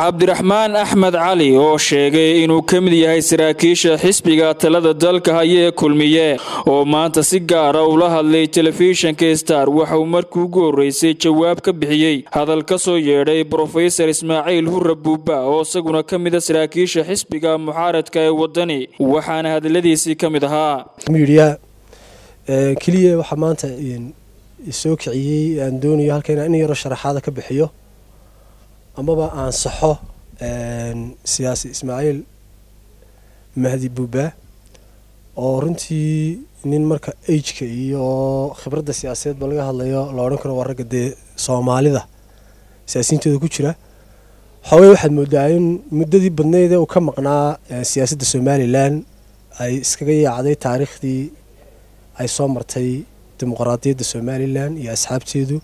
cabdiraxmaan axmed cali oo sheegay inuu ka mid yahay saraakiisha xisbiga talada dalka haya ee kulmiye oo maanta si gaara ula hadlay telefishinka star waxauu markii ugu horreysay jawaab ka bixiyey hadal ka soo yeedhay brofesor ismaaciil hurre buuba oo isaguna ka mida saraakiisha xisbiga mucaaradka ee wadani waxaana hadaladiisii ka mid ahaa midiya keliya waxaa maanta soo kiciyey aan doonayo halkan in yaro sharaxaada ka bixiyo amaba aan saxo siyaasi ismaaciil mahdi buuba oo runtii nin marka ageka iyo khibradda siyaasadeedba laga hadlayo la odhan karo waa ragga dee soomaalida siyaasiyiintooda ku jira xoogay waxaad moodaa in muddadii badneydee uu ka maqnaa siyaasadda somalilan ay iskaga yaacday taariikhdii ay soo martay dimuqraadiyadda somalilan iyo asxaabteedu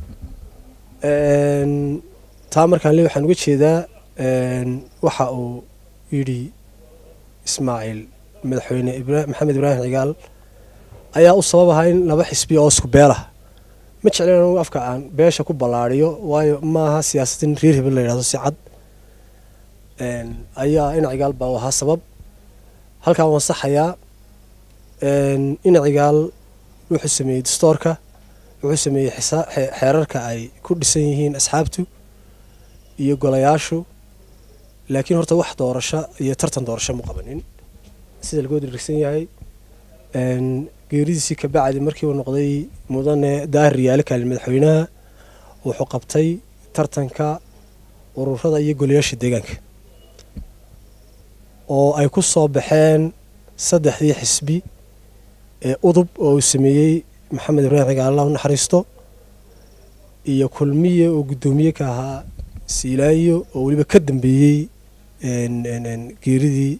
taa markaan le waxaan uga jeedaa waxa uu yidhi ismaaciil madaxweyne maxamed ibraahim cigaal ayaa u sabab ahaa in laba xisbi oo isku beelah ma jeclen anugu afka aan beesha ku ballaadiyo waayo maaha siyaasadin reer hebel la yidhahdo si cad ayaa ina cigaal baa u ahaa sabab halkaan waan saxayaa ina cigaal wuxuu sameeyey dastoorka wuxuu sameeyey xeerarka ay ku dhisan yihiin asxaabtu iyo golayaashu laakiin horta wax doorasho iyo tartan doorasho ma qabanin sida lagoo dirigsan yahay geeridiisii kabacdi markii uu noqday mudane daahir riyaale kaalin madaxweynaha wuxuu qabtay tartanka ururada iyo golayaasha deegaanka oo ay ku soo baxeen saddexdii xisbi ee udub oo uu sameeyey maxamed ibraahim cigaal allah u naxariisto iyo kulmiye oo guddoomiye ka ahaa siilaayo oo weliba ka dambeeyey geeridii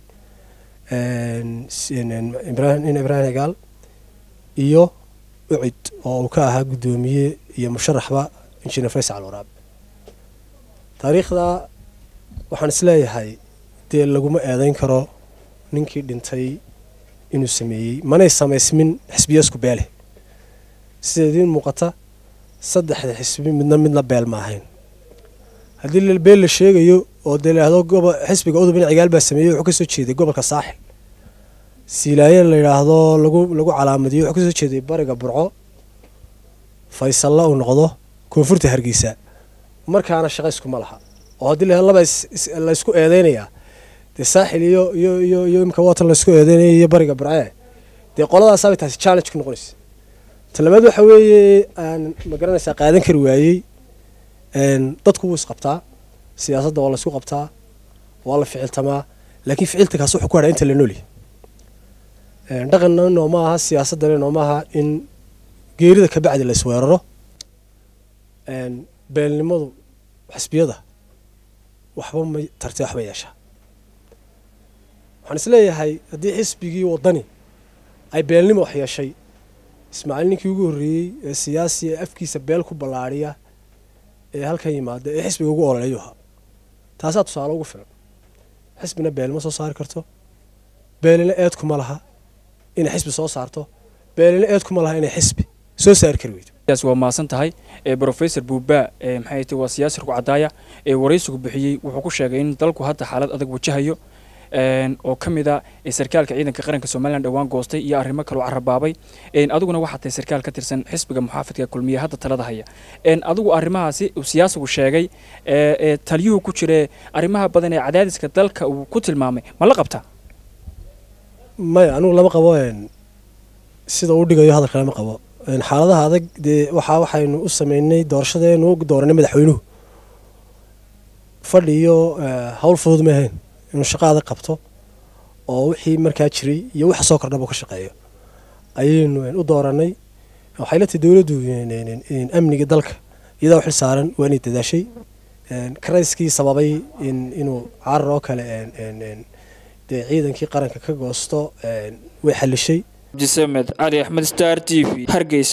in ibraahim cigaal iyo ucid oo uu ka ahaa guddoomiye iyo musharaxba injineer faysal waraab taariikhda waxaan isleeyahay dee laguma eedeyn karo ninkii dhintay inuu sameeyey manay samaysmin xisbiya isku beeleh sida idiin muuqata saddexda xisbi midna midna beel ma ahayn haddii beel la sheegayo oo dee layidhahdo xisbiga udub in cigaal baa sameeyey wuxuu kasoo jeeday gobolka saaxil siilaaye la yidhaahdo lagu lagu calaamadiyo wuxuu kasoo jeeday bariga burco faysalla uu noqdo koonfurta hargeysa markaana shaqa iskuma laha oo haddii la laba laysku eedeynayaa dee saaxil iyo iyo iyo iyo imka watan laysku eedeynaya iyo bariga burcee dee qoladaasaabay taasi challenge ku noqonaysa talabaad waxa weeye aan ma garanaysaa qaadan kari waayey dadku wuu isqabtaa siyaasadda waa laysku qabtaa waa la ficiltamaa laakiin ficiltankaas wuxuu ku hadhaa inta la noolyahy dhaqanna nooma aha siyaasaddana nooma aha in geerida ka bacdi la isweeraro beelnimadu xisbiyada waxba ma tartee waxba yeeshaa waxaan isleeyahay haddii xisbigii waddani ay beelnimo wax yeeshay ismaaciil ninkii ugu horreeyey ee siyaasi ee afkiisa beel ku ballaadhiya ee halkan yimaada ee xisbiga ugu ololeeyu ahaa taasaa tusaale ugu filan xisbina beelma soo saari karto beelina eed kuma laha inay xisbi soo saarto beelina eed kuma laha inay xisbi soo saari kari weydo waa mahadsan tahay brofesor buuba maxay ti waa siyaasi rug cadaaya ee waraysigu bixiyey wuxuu ku sheegay in dalku hadda xaalad adag wajahayo oo ka mid a sarkaalka ciidanka qaranka somalilan dhowaan goostay iyo arrimo kaloo carabaabay adiguna waxaa tahay sarkaal ka tirsan xisbiga muxaafidka kulmiye hadda talada haya adigu arrimahaasi uu siyaasigu sheegay ee taliyuhu ku jire arrimaha badan ee cadaadiska dalka uu ku tilmaamay ma la qabtaa maya anugu lama qabo sida uu dhigayo hadalka lama qabo xaaladaha adag dee waxaa waxaynu u sameynay doorashadeenu dooranay madaxweynuhu fadhi iyo hawl fudud ma ahayn inuu shaqo adag qabto oo wixii markaa jiray iyo waxa soo kordhaba ka shaqeeyo ayaynu u dooranay waxay la tahay dowladdu amniga dalka iyadaa u xil saaran waa inay dadaashay karayskii sababay inuu caarar oo kale dee ciidankii qaranka ka goosto way xalishay abdisamed cali axmed star t v hargeysa